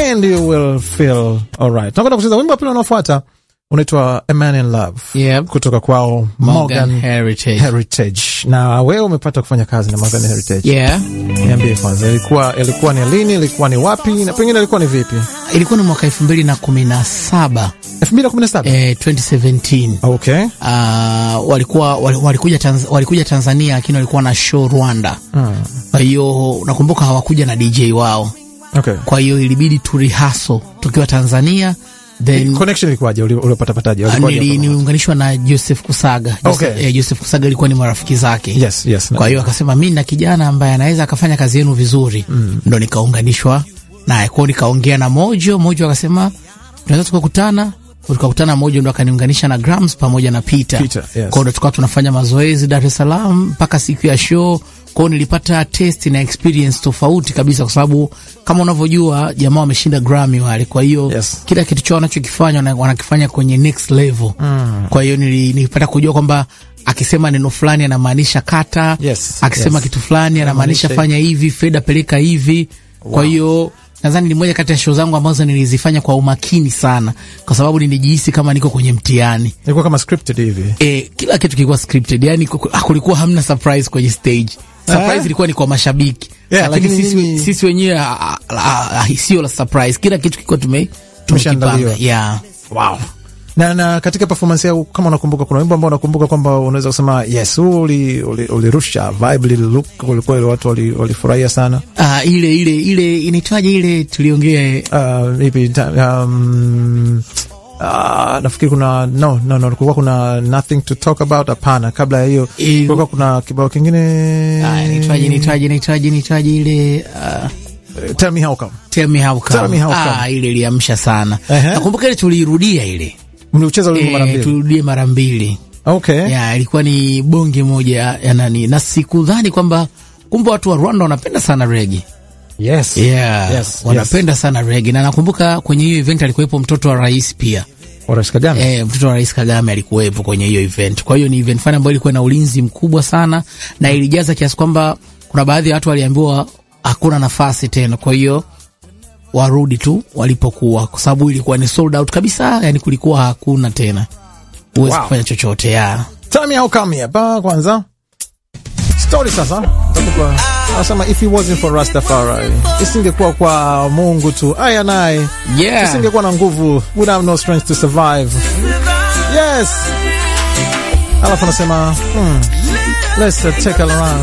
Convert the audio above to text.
and you will feel alright. Tunakwenda kucheza wimbo wa pili unaofuata unaitwa A Man in Love Yep. kutoka kwao Morgan Morgan Heritage. Heritage. Na wewe umepata kufanya kazi na Morgan Heritage. Yeah. Niambie kwanza, ilikuwa ilikuwa ni lini? Ilikuwa ni wapi? Na pengine ilikuwa ni vipi? Ilikuwa ni mwaka elfu mbili na kumi na saba 2017. eh, 2017 Okay. uh, walikuwa wal- walikuja, Tanz, walikuja Tanzania lakini walikuwa na show Rwanda. Kwa hiyo nakumbuka hawakuja na DJ wao, Okay. kwa hiyo ilibidi tu rehearsal tukiwa Tanzania then Connection ilikuwaje? Uli- Ulipata pataje? uh, Walikuwaje nili- hapo? niliunganishwa na Joseph Kusaga. Joseph, Okay. eh, Joseph Kusaga ilikuwa ni marafiki zake Yes, yes. kwa hiyo akasema mi na kijana ambaye anaweza akafanya kazi yenu vizuri mm. ndo nikaunganishwa naye kwao, nikaongea na Mojo. Mojo akasema tunaweza tukakutana, tukakutana. Mojo ndo akaniunganisha na Grams pamoja na Peter, Peter, yes. kwao ndo tukawa tunafanya mazoezi Dar es Salaam mpaka siku ya show. Kwao nilipata test na experience tofauti kabisa, kwa sababu kama unavyojua jamaa wameshinda Grammy wale, kwa hiyo Yes. kila kitu chao wanachokifanya wana- wanakifanya kwenye next level mm. kwa hiyo nili- nilipata kujua kwamba akisema neno fulani anamaanisha kata Yes, akisema yes. kitu fulani anamaanisha Anamaanisha- fanya hivi, fedha peleka hivi. Kwa hiyo nadhani ni moja kati ya show zangu ambazo nilizifanya kwa umakini sana, kwa sababu nilijihisi kama niko kwenye mtihani. Ilikuwa kama scripted hivi. E, kila kitu kilikuwa scripted, yani kuku- ah, kulikuwa hamna surprise kwenye stage. Surprise Eh? ilikuwa ni kwa mashabiki Yeah, lakini lakini sisi, nyinyi- sisi wenyewe ah, ah, ah, ah, sio la surprise. Kila kitu kilikuwa tume tumekipanga. Tumeshaandaliwa. Yeah. Wow. Na, na katika performance yao kama unakumbuka, kuna wimbo ambao unakumbuka kwamba unaweza kusema yes, huu uli- uli- ulirusha vibe lile look, ulikuwa ile watu wali- walifurahia sana. Ah, ile ile ile inaitwaje ile tuliongea Uh, ipi ta- um, uh, nafikiri kuna no no no, kulikuwa kuna nothing to talk about. Hapana, kabla ya hiyo Eh, kulikuwa kuna kibao kingine Ah, inaitwaje inaitwaje inaitwaje inaitwaje ile ah, tell me how come. Tell me how come. Tell me how Ah, come. ile iliamsha sana. Ehe. Nakumbuka ile tuliirudia ile. Mliucheza wimbo mara Eh, mbili. tulirudie mara mbili. Okay. Ya, ilikuwa ni bonge moja ya ya nani. Na sikudhani kwamba kumbe watu wa Rwanda wanapenda sana rege. Yes. Yeah. Yes, Wanapenda sana rege. Na nakumbuka kwenye hiyo event alikuwepo mtoto wa rais pia. Horace Kagame. Eh, mtoto wa rais Kagame alikuwepo kwenye hiyo event. Kwa hiyo ni event fani ambayo ilikuwa na ulinzi mkubwa sana na ilijaza kiasi kwamba kuna baadhi ya watu waliambiwa hakuna nafasi tena. Kwa hiyo warudi tu walipokuwa, kwa sababu ilikuwa ni sold out kabisa, yani kulikuwa hakuna tena, huwezi Wow. kufanya chochote ya Tell me how come hapa kwanza. Story sasa. Nitakupa. Anasema if it wasn't for Rastafari, isingekuwa kwa Mungu tu. Aya naye. yeah. Isingekuwa na nguvu, would have no strength to survive. Yes. Alafu anasema, hmm, let's uh, take a around.